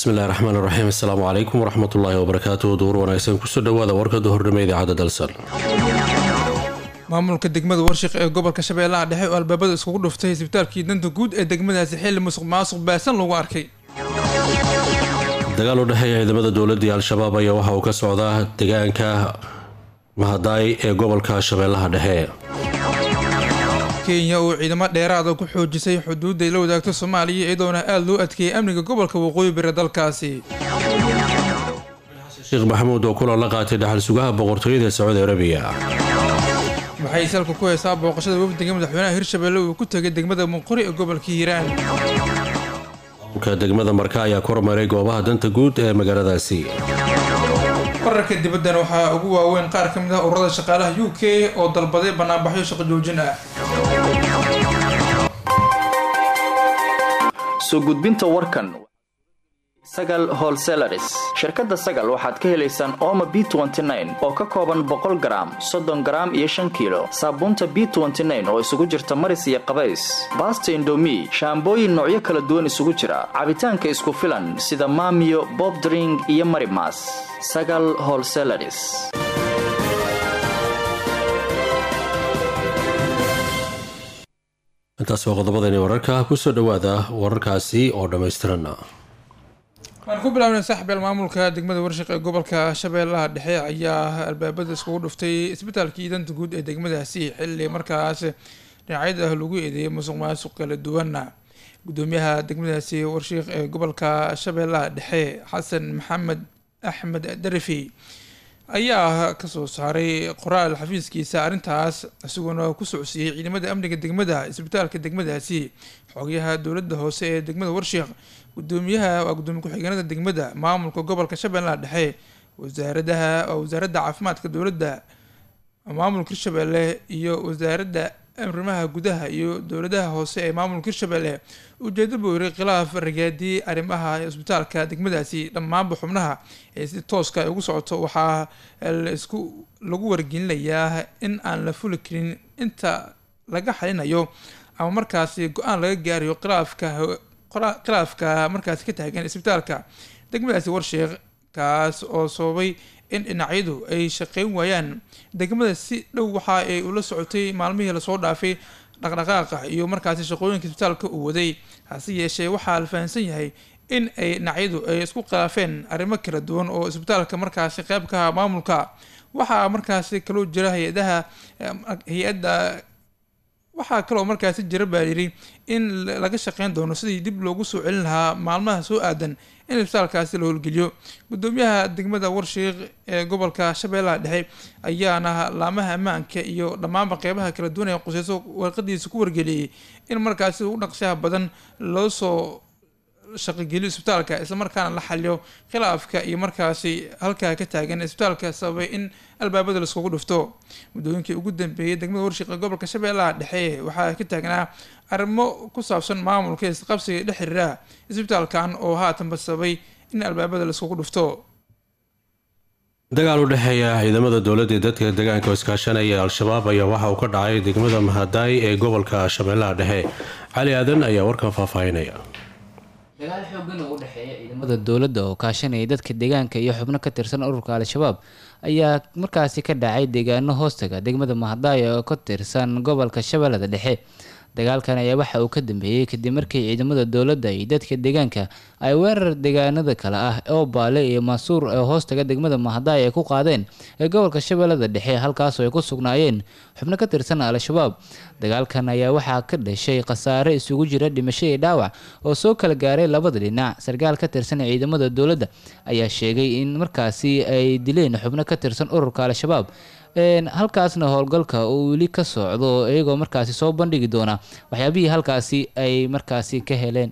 bismillahi raxmaan raxiim assalaamu calaykum waraxmatullaahi wabarakaatuh duur wanaagsan kusoo dhawaada warkada hordhama idaacadda dalsan maamulka degmada warshiq ee gobolka shabeellaha dhexe oo albaabada iskugu dhuftay isbitaalkii danta guud ee degmadaasi xilli musuq maasuq baasan lagu arkay dagaal u dhexeeya ciidamada dowladda iyo al-shabaab ayaa waxa uu ka socdaa deegaanka mahadaay ee gobolka shabeellaha dhexe kenya oo ciidamo dheeraada ku xoojisay xuduudda ay la wadaagto soomaaliya iyadoona aada loo adkeeyay amniga gobolka waqooyi bari dalkaasi sheekh maxamuud oo kulan la qaatay dhaxal sugaha boqortooyada sacuudi arabiya waxay salka ku heysaa booqashada wafdiga madaxweynaha hirshabelle uu ku tegay degmada munqori ee gobolka hiiraan maamulka degmada marka ayaa kormaray goobaha danta guud ee magaaladaasi wararka dibaddan waxaa ugu waaweyn qaar ka mid ah ururada shaqaalaha u k oo dalbaday banaanbaxyo shaqo joojin ah soo gudbinta warkan sagal holselaris shirkadda sagal waxaad ka helaysaan ooma b oo ka kooban boqol garaam soddon garaam iyo shan kiilo saabuunta b oo isugu jirta maris iyo qabays baasta indomi shaambooyin noocyo kala duwan isugu jira cabitaanka isku filan sida maamiyo bobdring iyo marimas sagal holselaris intaas waa qodobadani wararka kusoo dhawaada wararkaasi oo dhammaystiran waan ku bilaabnay saaxibeel maamulka degmada warshiq ee gobolka shabeellaha dhexe ayaa albaabada iskugu dhuftay isbitaalkii danta guud ee degmadaasi xilli markaas dhinacyada ah lagu eedeeyay musuq maasuq kala duwana gudoomiyaha degmadaasi warshiiq ee gobolka shabeellaha dhexe xasan maxamed axmed darafi ayaa kasoo saaray qoraal xafiiskiisa arrintaas isagoona ku socsiiyey ciidamada amniga degmada isbitaalka degmadaasi xoogyaha dowladda hoose ee degmada warshiiq gudoomiyaha waa gudoomiye ku-xigeenada degmada maamulka gobolka shabeellaha dhexe wasaaradaha waa wasaaradda caafimaadka dowladda maamulka hirshabelle iyo wasaaradda arrimaha gudaha iyo dowladaha hoose ee maamulka hirshabelle ujeeda buu yiri khilaaf ragaadiyey arrimaha isbitaalka degmadaasi dhammaanba xubnaha ee si tooska ay ugu socoto waxaa laisku lagu wargelinayaa in aan la fuli karin inta laga xalinayo ama markaasi go-aan laga gaarayo khilaafka khilaafka markaasi ka taagan isbitaalka degmadaasi warsheekh kaas oo sababay in dhinacyadu ay shaqeyn waayaan degmada si dhow waxa ay ula socotay maalmihii lasoo dhaafay dhaqdhaqaaqa iyo markaasi shaqooyinka isbitaalka uu waday hase yeeshee waxaa la fahamsan yahay in ay dhinacyadu ay isku khilaafeen arrimo kala duwan oo isbitaalka markaasi qeyb ka aha maamulka waxaa markaasi kaloo jira hay-adaha hay-adda waxaa kaloo markaasi jira baa yidhi in laga shaqeyn doono sidii dib loogu soo celin lahaa maalmaha soo aadan in isbitaalkaasi la howlgeliyo gudoomiyaha degmada warshiiq ee gobolka shabeellaha dhexe ayaana laamaha ammaanka iyo dhammaanba qeybaha kala duwan ee quseyso warqadiisa ku wargeliyey in markaasi ugu dhaqshaha badan loo soo shaqogeliyo isbitaalka islamarkaana la xaliyo khilaafka iyo markaasi halkaa ka taagan isbitaalka sababay in albaabada laiskugu dhufto muddooyinkii ugu dambeeyay degmada warshiq ee gobolka shabeellaha dhexe waxaa ka taagnaa arrimo ku saabsan maamulka isqabsiga dhex xiriira isbitaalkan oo haatanba sababay in albaabada laiskugu dhufto dagaal u dhexeeya ciidamada dowladda ee dadka deegaanka iskaashanaya al-shabaab ayaa waxa uu ka dhacay degmada mahadaay ee gobolka shabeellaha dhexe cali aadan ayaa warkan faahfaahinaya dagaal xoogan oo u dhexeeya ciidamada dowladda oo kaashanaya dadka deegaanka iyo xubno ka tirsan ururka al-shabaab ayaa markaasi ka dhacay deegaano hoostaga degmada mahadaaya oo ka tirsan gobolka shabeellada dhexe dagaalkan ayaa waxa uu ka dambeeyey kadib markii ciidamada dowladda iyo dadka deegaanka ay weerar deegaanada kale ah oo baale iyo maasuur ee hoostaga degmada mahadaay ay ku qaadeen ee gobolka shabeellada dhexe halkaasoo ay ku sugnaayeen xubno ka tirsan al-shabaab dagaalkan ayaa waxaa ka dhashay khasaare isugu jira dhimasho iyo dhaawac oo soo kala gaaray labada dhinac sarkaal ka tirsan ciidamada dowladda ayaa sheegay in markaasi ay dileen xubno ka tirsan ururka al-shabaab halkaasna howlgalka uu weli ka socdo iyagoo markaasi soo bandhigi doona waxyaabihii halkaasi ay markaasi ka heleen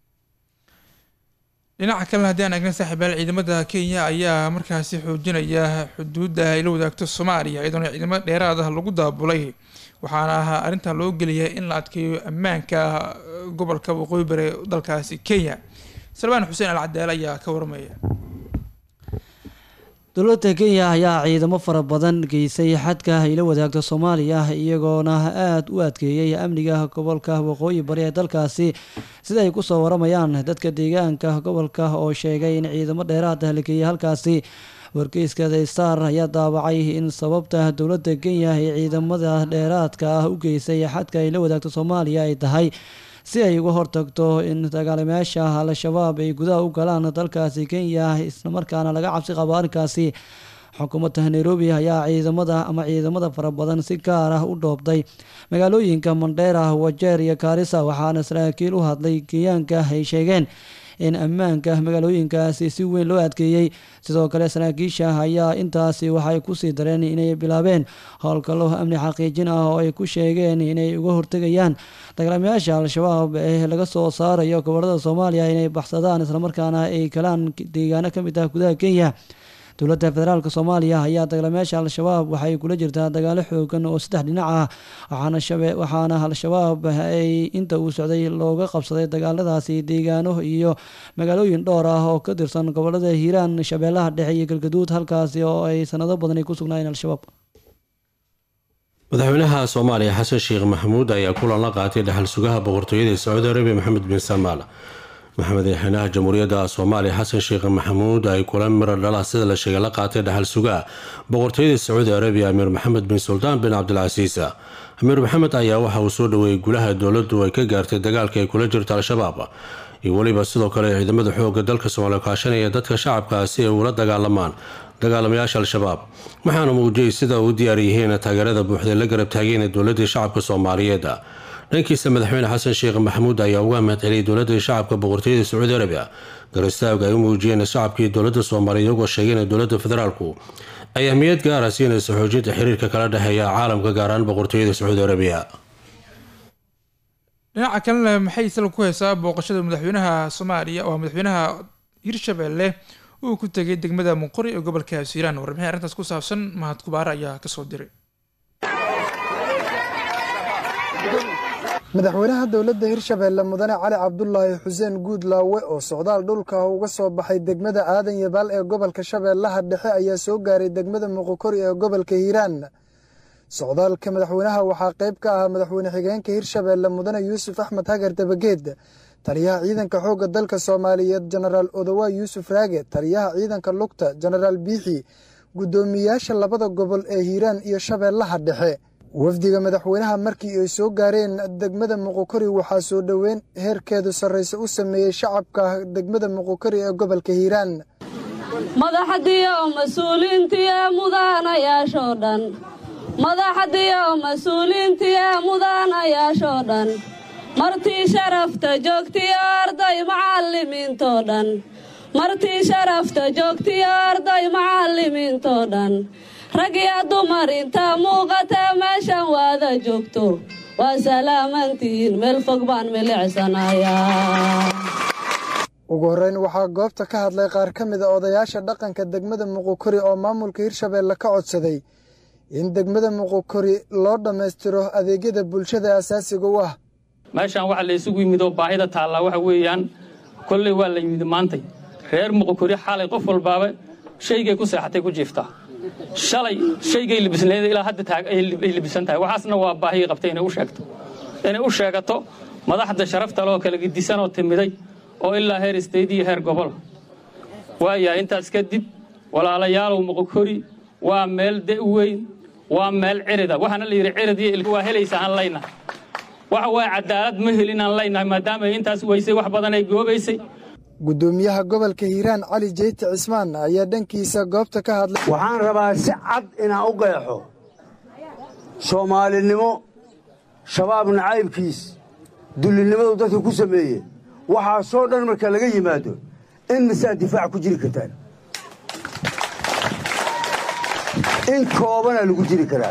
dhinaca kalena haddii aan eegna saaxiibaal ciidamada kenya ayaa markaasi xoojinaya xuduudda ay la wadaagto soomaaliya iyadoona ciidamo dheeraad ah lagu daabulay waxaana ahaa arrintan loo geliyay in la adkeeyo ammaanka gobolka waqooyi bari dalkaasi kenya salmaan xuseen al cadaale ayaa ka warmaya dowladda kenya ayaa ciidamo fara badan geysay xadka ay la wadaagto soomaaliya iyagoona aada u adkeeyey amniga gobolka waqooyi bari ee dalkaasi sida ay kusoo waramayaan dadka deegaanka gobolka oo sheegay in ciidamo dheeraada la geeyay halkaasi wargeyska the star ayaa daawacay in sababta dowladda kenya ay ciidamada dheeraadka ah u geysay xadka ay la wadaagto soomaaliya ay tahay si ay uga hortagto in dagaalamayaasha al-shabaab ay gudaha u galaan dalkaasi kenya islamarkaana laga cabsi qabo arrinkaasi xukuumadda nairobi ayaa ciidamada ama ciidamada fara badan si gaar ah u dhoobtay magaalooyinka mandheera wajeer iyo kaarisa waxaana saraakiil u hadlay kenyaanka ay sheegeen in ammaanka magaalooyinkaasi si weyn loo adkeeyey sidoo kale saraakiisha ayaa intaasi waxay kusii dareen inay bilaabeen howlgallo amni xaqiijin ah oo ay ku sheegeen inay uga hortegayaan dagaalamayaasha al-shabaab ee laga soo saarayo gobolada soomaaliya inay baxsadaan islamarkaana ay galaan deegaano ka mid ah gudaha kenya dowladda federaalk soomaaliya ayaa dagaalamayaasha al-shabaab waxay kula jirtaa dagaalo xoogan oo saddex dhinac ah waxaana al-shabaab ay inta uu socday looga qabsaday dagaaladaasi deegaano iyo magaalooyin dhowr ah oo ka tirsan gobolada hiiraan shabeellaha dhexe iyo galgaduud halkaasi oo ay sanado badan ay ku sugnaayeen al-shabaab madaxweynaha soomaaliya xasan sheekh maxamuud ayaa kulan la qaatay dhaxal sugaha boqortooyada sacuudi arabiya maxamed bin salmaan maxamed madaxweynaha jamhuuriyadda soomaaliya xasan sheekh maxamuud ay kula miro dhala sida la sheegay la qaatay dhaxal sugaha boqortooyada sacuudi arabiya amiir maxamed bin suldaan bin cabdilcasiis amiir maxamed ayaa waxa uu soo dhaweeyey gulaha dowladdu ay ka gaartay dagaalka ay kula jirto al-shabaab iyo weliba sidoo kale ciidamada xooga dalka soomaaliya kaashanaya dadka shacabka si ay ula dagaalamaan dagaalamayaasha al-shabaab waxaana muujiyey sida u diyaar yihiin taageerada buuxda la garab taageen dowladii shacabka soomaaliyeed dhankiisa madaxweyne xasan sheekh maxamuud ayaa uga mahadceliyay dowladda shacabka boqortooyada sacuudi arabiya garistaaga ay u muujiyeen shacabkii dowladda soomaaliya iyagoo sheegeen dowladda federaalku ay ahmiyad gaara siinaysa xoojinta xiriirka kala dhexeeya caalamka gaaraan boqortooyada sacuudi arabiya dhinaca kalena maxay sal ku heysaa booqashada madaxweynaha soomaaliya waa madaxweynaha hirshabelle uu ku tegay degmada muqori ee gobolka hiiraan warbixin arrintaas ku saabsan mahad kubaare ayaa kasoo diray madaxweynaha dowladda hirshabeelle mudane cali cabdulaahi xuseen guudlaawe oo socdaal dhulka uga soo baxay degmada aadan yabaal ee gobolka shabeellaha dhexe ayaa soo gaaray degmada muqokori ee gobolka hiiraan socdaalka madaxweynaha waxaa qayb ka ahaa madaxweyne xigeenka hirshabeelle mudane yuusuf axmed hagar dabageed taliyaha ciidanka xoogga dalka soomaaliyeed jenaraal odowaa yuusuf raage taliyaha ciidanka lugta jenaraal biixi guddoomiyayaasha labada gobol ee hiiraan iyo shabeellaha dhexe wafdiga madaxweynaha markii ay soo gaareen degmada muqokori waxaa soo dhoweyn heerkeedu sarrayse u sameeyey shacabka degmada muqokori ee gobolka hiiraan madaxdiyo mas-uuliintiya mudaanayaashoo dhan madaxdiyo mas-uuliintiya mudaanayaashoo dhan martii sharafta joogtiyo arday macallimiintoo dhan martii sharafta joogtiyo arday macallimiintoo dhan rag iyo dumar intaa muuqata meeshan waada joogto waa salaamantihiin meel fog baan milicsanayaa ugu horreyn waxaa goobta ka hadlay qaar ka mid a odayaasha dhaqanka degmada muqokori oo maamulka hirshabeelle ka codsaday in degmada muqokori loo dhammaystiro adeegyada bulshada asaasiga u ah meeshaan waxa la isugu yimid oo baahida taallaa waxa weeyaan kolley waa la yimid maantay reer muqokori xalay qof walbaaba shaygay ku seexatay ku jiiftaa shalay shaygay libisneed ilaa hadda ay libisan tahay waxaasna waa baahiyay qabtay inay u sheegto inay u sheegato madaxda sharafta loo kala gedisanoo timiday oo ilaa heer istayd iyo heer gobol waayahay intaas kadib walaalayaalow muqokori waa meel de weyn waa meel cirida waxaana la yidhi cirid iyo ilka waa helaysa aan layna waxa waaya cadaalad ma helin aan laynahay maadaama ay intaas weysay wax badan ay goobaysay guddoomiyaha gobolka hiiraan cali jeyti cismaan ayaa dhankiisa goobta ka hadlay waxaan rabaa si cad inaan u qeexo soomaalinimo shabaab nacaybkiis dullinimadu dadka ku sameeye waxaasoo dhan marka laga yimaado in misaa difaac ku jiri kartaan in koobana lagu jiri karaa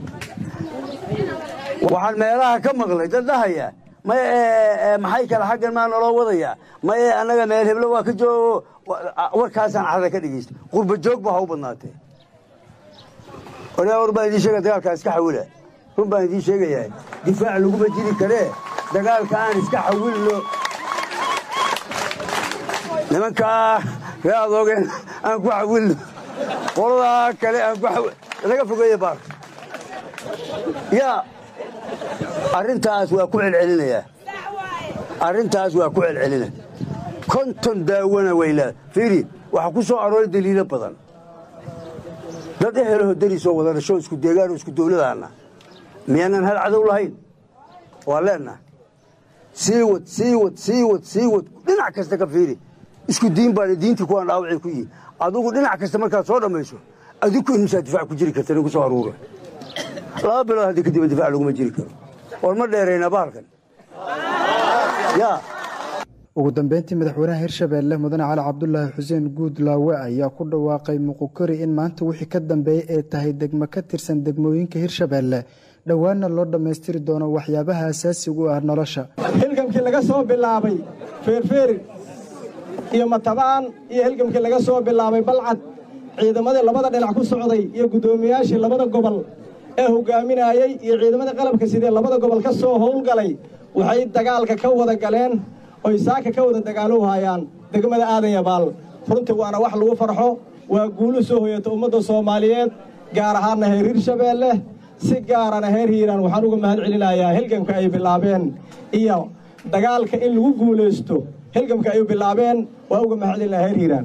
waxaan meelaha ka maqlay dad dhahaya may maxay kale xaggan maa naloo wadayaa maye annaga meel heblo waa ka joogo warkaasaan carada ka dhegaysta qurba joog ba ha u badnaatee oraa war baan idiin sheegaya dagaalkaa iska xawila run baan idiin sheegayaa difaac laguma jiri karee dagaalka aan iska xawilno nimankaa ree adoogeen aan ku xawilno qoladaa kale laga fogeeye baalka yaa arrintaas waa ku celcelinayaa arrintaas waa ku celcelina konton daawana waylaa fiiri waxaa ku soo arooray daliilo badan dad ehelaho derisoo wada dhasho isku deegaanoo isku dawladaana miyaanan hal cadow lahayn waa leennaha sii wad sii wad sii wad sii wad dhinac kasta ka fiiri isku diin baana diintii kuwaan dhaawacay ku yihi adugu dhinac kasta markaad soo dhammayso adiku inuusaa difac ku jiri karta nagu soo aruura laba bilood haddii kadib difac laguma jiri karo war ma dheeraynaa bahalkan yaa ugu dambeyntii madaxweynaha hirshabeelle mudane cali cabdulaahi xuseen guudlaawe ayaa ku dhawaaqay muqukori in maanta wixii ka dambeeyey ay tahay degmo ka tirsan degmooyinka hirshabeelle dhowaanna loo dhammaystiri doono waxyaabaha asaasiga u ah nolosha hilgamkii laga soo bilaabay feerfeeri iyo matabaan iyo hilgamkii laga soo bilaabay balcad ciidamadii labada dhinac ku socday iyo guddoomiyaashii labada gobol ee hogaaminayey iyo ciidamadii qalabka sidee labada gobol ka soo howlgalay waxay dagaalka ka wada galeen oy saaka ka wada dagaalow hayaan degmada aadan yabaal runtii waana wax lagu farxo waa guulu soo hoyata ummadda soomaaliyeed gaar ahaanna heer hirshabeelle si gaarana heer hiiraan waxaan uga mahad celinayaa hilgamka ay bilaabeen iyo dagaalka in lagu guulaysto hilgamka ay bilaabeen waa uga mahad celinaya heer hiiraan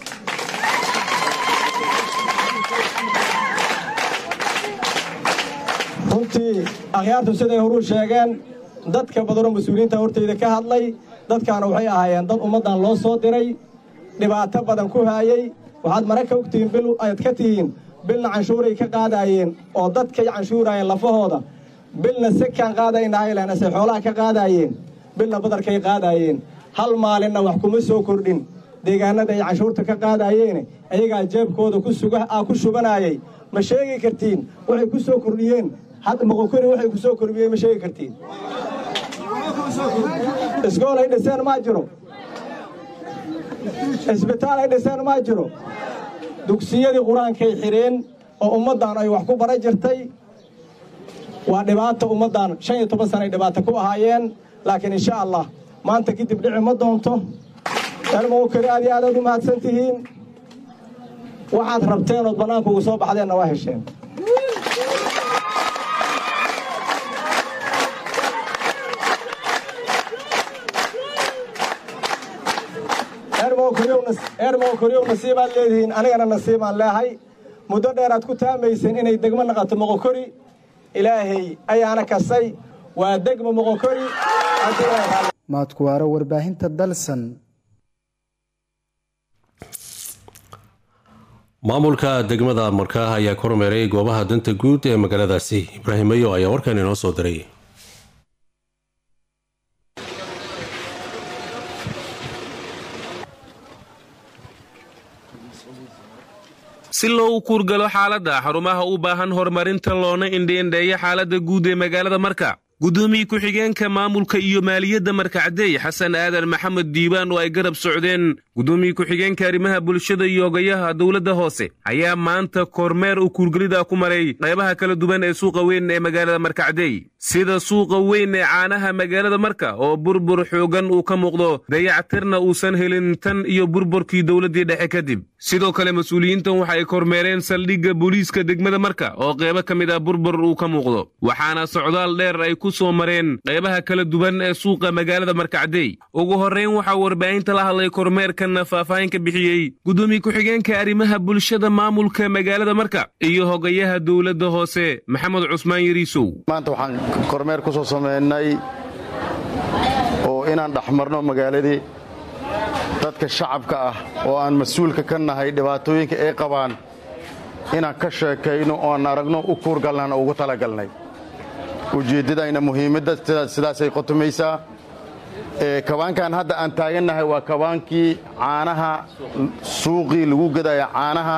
runtii akhyaartu siday horuu sheegeen dadka badanoo mas-uuliyiinta hortayda ka hadlay dadkaana waxay ahaayeen dad ummaddan loo soo diray dhibaato badan ku haayey waxaad mara ka ogtihiin bil ayaad ka tihiin bilna canshuuray ka qaadaayeen oo dadkay canshuuraayeen lafahooda bilna sekaan qaadaynahayleenase xoolaha ka qaadaayeen bilna badarkay qaadaayeen hal maalinna wax kuma soo kordhin deegaanada ay canshuurta ka qaadaayeene ayagaa jeebkooda ku shubanaayey ma sheegi kartiin waxay ku soo kordhiyeen hadda moqokori waxay ku soo kordhiyeen ma sheegi kartiin isgool ay dhiseen maa jiro isbitaal ay dhiseen maa jiro dugsiyadii qur-aankay xidheen oo ummaddan ay wax ku bara jirtay waa dhibaato ummaddan shan iyo toban sana ay dhibaato ku ahaayeen laakiin insha allah maanta kadib dhici ma doonto elmowkari aad iyo aadaad u mahadsan tihiin waxaad rabteen ood bannaanka ugu soo baxdeenna waa hesheen eermowkoryow nasiibaad leedihiin anigana nasiibaan leehay muddo dheeraad ku taamayseen inay degmo naqato moqokori ilaahay ayaana kasay waa degmo moqokori maadkuwaaro warbaahinta dalsan maamulka degmada markaa ayaa kormeeray goobaha danta guud ee magaaladaasi ibraahim mayo ayaa warkan inoo soo diray si loo kuurgalo xaaladda xarumaha u baahan horumarinta loona indheendheeya xaaladda guud ee magaalada marka gudoomiye ku-xigeenka maamulka iyo maaliyadda markacdey xasan aadan maxamed diibaan oo ay garab socdeen gudoomiye ku-xigeenka arrimaha bulshada iyo ogayaha dowladda hoose ayaa maanta kormeer u kuurgelida ku maray qaybaha kala duwan ee suuqa weyn ee magaalada markacdey sida suuqa weyn ee caanaha magaalada marka oo burbur xoogan uu ka muuqdo dayactirna uusan helin tan iyo burburkii dowladdii dhexe kadib sidoo kale mas-uuliyiintan waxa ay kormeereen saldhigga booliiska degmada marka oo qaybo ka mid ah burbur uu ka muuqdo waxaana socdaal dheer ay ku soo mareen qaybaha kala duwan ee suuqa magaalada markacdey ugu horrayn waxaa warbaahinta la hadlay kormeerkanna faahfaahin ka bixiyey gudoomiye ku-xigeenka arrimaha bulshada maamulka magaalada marka iyo hogayaha dowladda hoose maxamed cusmaan yariisow maanta waxaan kormeer ku soo samaynay oo inaan dhexmarno magaaladii dadka shacabka ah oo aan mas-uulka ka nahay dhibaatooyinka ay qabaan inaan ka sheekayno oo aan aragno u kuurgalnana ugu talagalnay ujeeddadayna muhiimadda sidaasay qotomaysaa kabaankan hadda aan taagannahay waa kabaankii caanaha suuqii lagu gadaya caanaha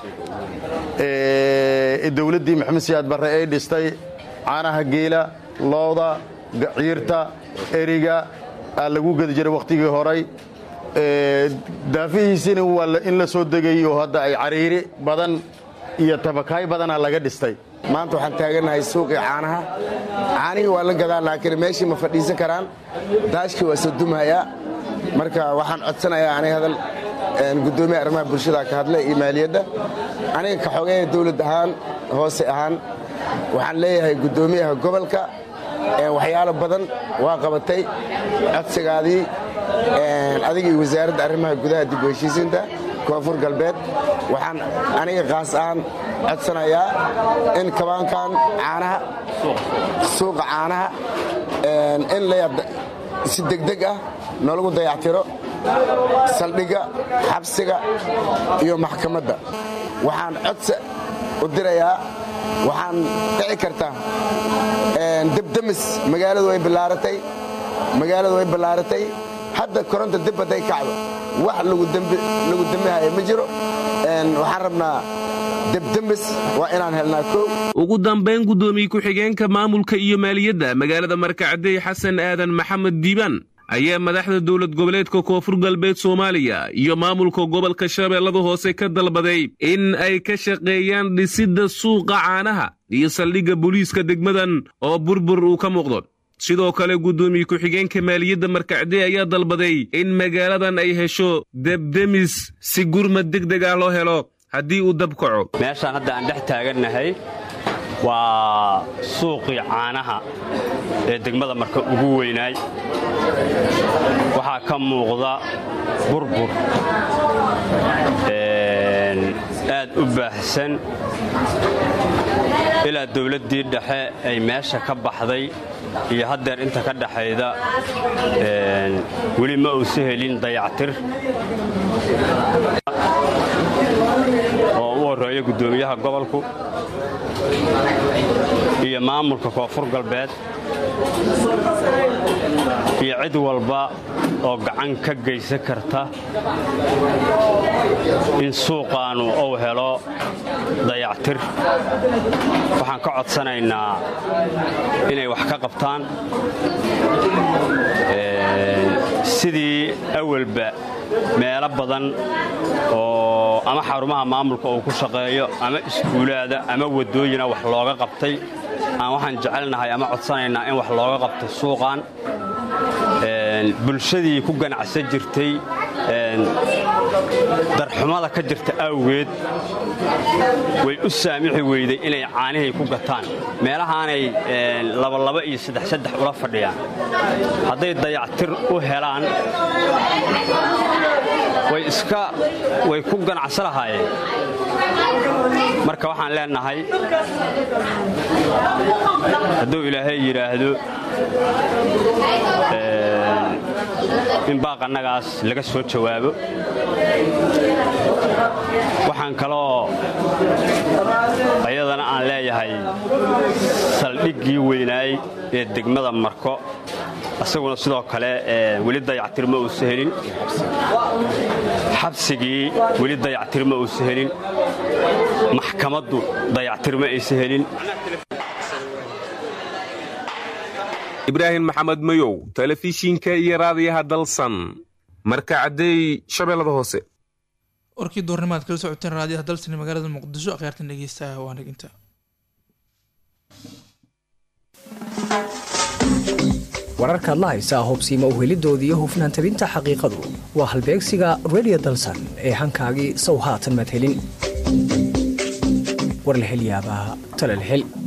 dowladdii maxamed siyaad barre ay dhistay caanaha geela looda ciirta eriga aa lagu gedi jiray wakhtigii horay daafihiisina waa in la soo degay oo hadda ay cariiri badan iyo tabakaay badanaa laga dhistay maanta waxaan taagannahay suuqii caanaha caanihii waa la gadaa laakiin meeshii ma fadhiisan karaan daashkii waa soo dumhayaa marka waxaan codsanayaa anay hadal gudoomiya arrimaha bulshada ka hadlay iyo maaliyadda aniga ka xogeeya dowlad ahaan hoose ahaan waxaan leeyahay gudoomiyaha gobolka waxyaalo badan waa qabatay codsigaadii adigii wasaaradda arrimaha gudaha dib u heshiisiinta koonfur galbeed waxaan aniga kaas ahaan codsanayaa in kabaankan caanaha suuqa caanaha in si degdeg ah noolagu dayactiro saldhigga xabsiga iyo maxkamadda waxaan codsi u dirayaa waxaan dhici karta debdemis magaaladu way ballaaratay magaaladu way ballaaratay hadda koronta dib hadday kacdo wax lagu dembihaya ma jiro waxaan rabnaa debdemis waa inaan helnaa kow ugu dambayn guddoomiye ku-xigeenka maamulka iyo maaliyadda magaalada markacadey xasan aadan maxamed diibaan ayaa madaxda dowlad goboleedka koonfur galbeed soomaaliya iyo maamulka gobolka shabeellada hoose ka dalbaday in ay ka shaqeeyaan dhisidda suuqa caanaha iyo saldhigga booliiska degmadan oo burbur uu ka muuqdo sidoo kale guddoomiye ku-xigeenka maaliyadda markacdey ayaa dalbaday in magaaladan ay hesho debdemis si gurmad degdeg ah loo helo haddii uu dab kaco meeshaan hadda aan dhex taagannahay waa suuqii caanaha ee degmada marka ugu weynaay waxaa ka muuqda burbur aad u baahsan ilaa dawladdii dhexe ay meesha ka baxday iyo haddeer inta ka dhaxayda weli ma uusa helin dayactir oo u horreeya guddoomiyaha gobolku iyo maamulka koonfur galbeed iyo cid walba oo gacan ka geysan karta in suuqaannu uu helo dayactir waxaan ka codsanaynaa inay wax ka qabtaan sidii awalba meelo badan oo ama xarumaha maamulka uu ku shaqeeyo ama iskuulaada ama waddooyina wax looga qabtay aan waxaan jecelnahay ama codsanaynaa in wax looga qabto suuqan bulshadii ku ganacsan jirtay darxumada ka jirta awgeed way u saamixi weyday inay caanihay ku gataan meelahaanay labalaba iyo saddexsaddex ula fadhiyaan hadday dayactir u helaan way iska way ku ganacsan lahaayeen marka waxaan leenahay hadduu ilaahay yidhaahdo in baaqannagaas laga soo jawaabo waxaan kaloo ayadana aan leeyahay saldhiggii weynaay ee degmada marko isaguna sidoo kale weli dayactir ma uusa helin xabsigii weli dayactir ma uusa helin maxkamaddu dayactir ma aysa helin ibraahim maxamed mayow telefishinka iyo raadiyaha dalsan marka caddeey shabeellada hoose warkii doornimaad kala socoteen raadiyaha dalsan magaalada muqdisho akhyaartan dhegeysta waa naginta wararkaad la haysaa hubsiima uhelidooda iyo hufnaan tabinta xaqiiqadu waa halbeegsiga redio dalsan ee hankaagii sow haatan madhelin war la hel yaabaa talal hel